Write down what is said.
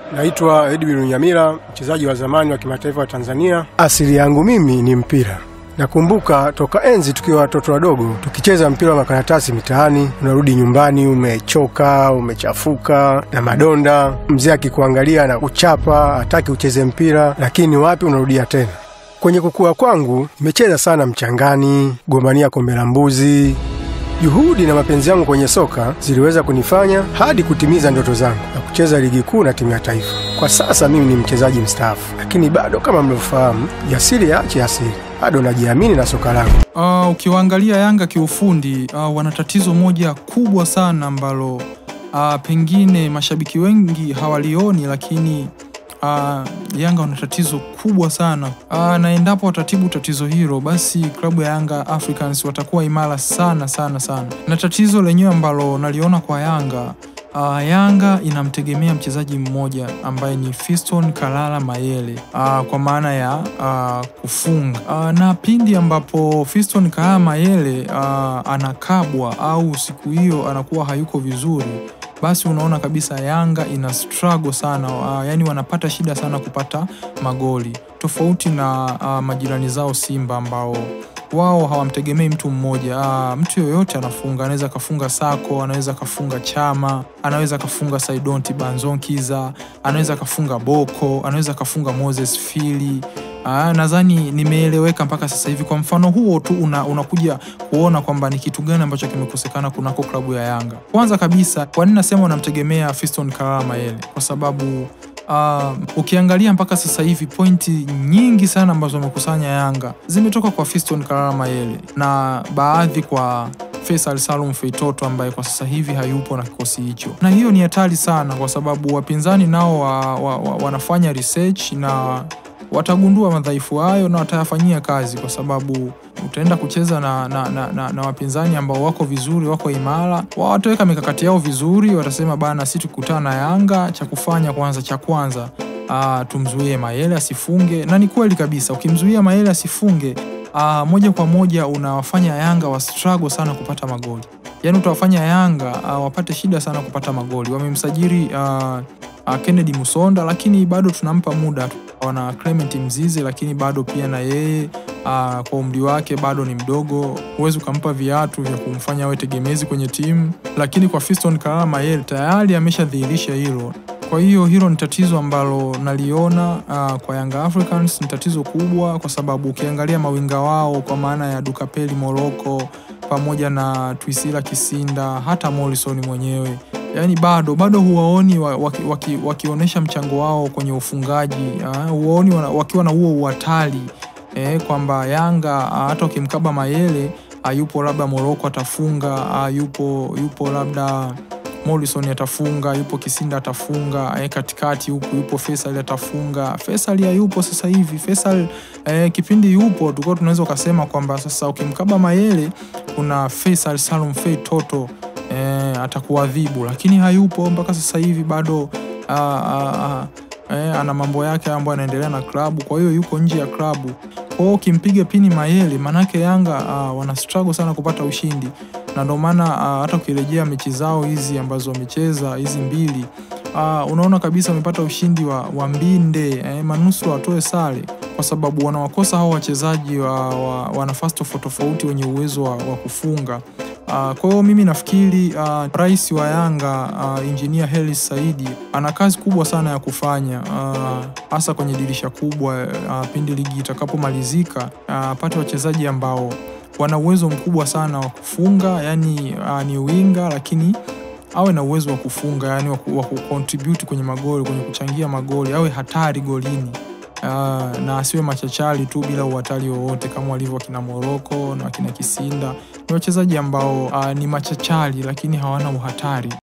Naitwa Edwin Nyamira, mchezaji wa zamani wa kimataifa wa Tanzania. Asili yangu mimi ni mpira. Nakumbuka toka enzi tukiwa watoto wadogo tukicheza mpira wa makaratasi mitaani. Unarudi nyumbani umechoka, umechafuka na madonda, mzee akikuangalia na kuchapa, hataki ucheze mpira, lakini wapi, unarudia tena. Kwenye kukua kwangu nimecheza sana mchangani, gombania kombe la mbuzi. Juhudi na mapenzi yangu kwenye soka ziliweza kunifanya hadi kutimiza ndoto zangu na kucheza ligi kuu na timu ya taifa. Kwa sasa mimi ni mchezaji mstaafu, lakini bado kama mlivyofahamu, jasiri yaache asili, bado najiamini na soka langu. Uh, ukiwaangalia Yanga kiufundi uh, wana tatizo moja kubwa sana ambalo uh, pengine mashabiki wengi hawalioni, lakini uh, Yanga wana tatizo kubwa sana uh, na endapo watatibu tatizo hilo, basi klabu ya Yanga Africans watakuwa imara sana sana sana. Na tatizo lenyewe ambalo naliona kwa Yanga Uh, Yanga inamtegemea mchezaji mmoja ambaye ni Fiston Kalala Mayele uh, kwa maana ya uh, kufunga uh, na pindi ambapo Fiston Kalala Mayele uh, anakabwa au siku hiyo anakuwa hayuko vizuri, basi unaona kabisa Yanga ina struggle sana uh, yani wanapata shida sana kupata magoli tofauti na uh, majirani zao Simba ambao wao hawamtegemei mtu mmoja. Aa, mtu yoyote anafunga, anaweza akafunga Sako, anaweza akafunga Chama, anaweza akafunga Saidonti Banzonkiza, anaweza akafunga Boko, anaweza akafunga Moses Fili. Aa, nadhani nimeeleweka mpaka sasa hivi. Kwa mfano huo tu una, unakuja kuona kwamba ni kitu gani ambacho kimekosekana kunako klabu ya Yanga. Kwanza kabisa, kwa nini nasema unamtegemea Fiston Kalala Mayele? Kwa sababu Uh, ukiangalia mpaka sasa hivi pointi nyingi sana ambazo wamekusanya Yanga zimetoka kwa Fiston Kalala Mayele na baadhi kwa Faisal Salum Feitoto ambaye kwa sasa hivi hayupo na kikosi hicho, na hiyo ni hatari sana, kwa sababu wapinzani nao wa, wa, wa, wanafanya research na watagundua madhaifu hayo na watayafanyia kazi, kwa sababu utaenda kucheza na, na, na, na, na wapinzani ambao wako vizuri, wako imara, wataweka mikakati yao vizuri, watasema bana, si tukikutana na Yanga cha kufanya kwanza, cha kwanza uh, tumzuie Mayele asifunge. Na ni kweli kabisa, ukimzuia Mayele asifunge uh, moja kwa moja unawafanya Yanga wa struggle sana kupata magoli, yaani utawafanya Yanga uh, wapate shida sana kupata magoli. Wamemsajili uh, uh, Kennedy Musonda, lakini bado tunampa muda. Wana Clement Mzize, lakini bado pia na yeye Uh, kwa umri wake bado ni mdogo, huwezi ukampa viatu vya kumfanya awe tegemezi kwenye timu. Lakini kwa Fiston Kalala Mayele tayari ameshadhihirisha hilo. Kwa hiyo hilo ni tatizo ambalo naliona uh, kwa Yanga Africans ni tatizo kubwa, kwa sababu ukiangalia mawinga wao kwa maana ya Dukapeli Moroko pamoja na Twisila Kisinda hata Morrison mwenyewe yaani bado bado huwaoni waki, waki, wakionyesha mchango wao kwenye ufungaji uh, huwaoni wakiwa na huo uhatari E, kwamba Yanga hata ukimkaba Mayele yupo labda Moroko atafunga, yupo yupo labda Morrison atafunga, yupo Kisinda atafunga, e, katikati huku yupo Faisal atafunga. Faisal hayupo sasa hivi. Faisal e, kipindi yupo tulikuwa tunaweza ukasema kwamba sasa ukimkaba Mayele kuna Faisal Salum Fei Toto e, atakuadhibu, lakini hayupo mpaka sasa hivi bado a, a, a, e, ana mambo yake ambayo anaendelea na klabu, kwa hiyo yuko nje ya klabu. Kwa hiyo ukimpiga pini Mayele, manake Yanga uh, wana struggle sana kupata ushindi, na ndio maana uh, hata ukirejea mechi zao hizi ambazo wamecheza hizi mbili uh, unaona kabisa wamepata ushindi wa, wa mbinde eh, manusura watoe sare kwa sababu wanawakosa hao wachezaji wa, wa, wa nafasi tofauti tofauti wenye uwezo wa, wa kufunga. Uh, kwa hiyo mimi nafikiri uh, rais wa Yanga uh, Engineer Hersi Saidi ana kazi kubwa sana ya kufanya hasa uh, kwenye dirisha kubwa uh, pindi ligi itakapomalizika apate uh, wachezaji ambao wana uwezo mkubwa sana wa kufunga, yani uh, ni winga lakini awe na uwezo wa kufunga, yani wa kucontribute kwenye magoli, kwenye kuchangia magoli, awe hatari golini. Uh, na asiwe machachari tu bila uhatari wowote kama walivyo wakina Moroko na wakina Kisinda. Ni wachezaji ambao uh, ni machachari lakini hawana uhatari.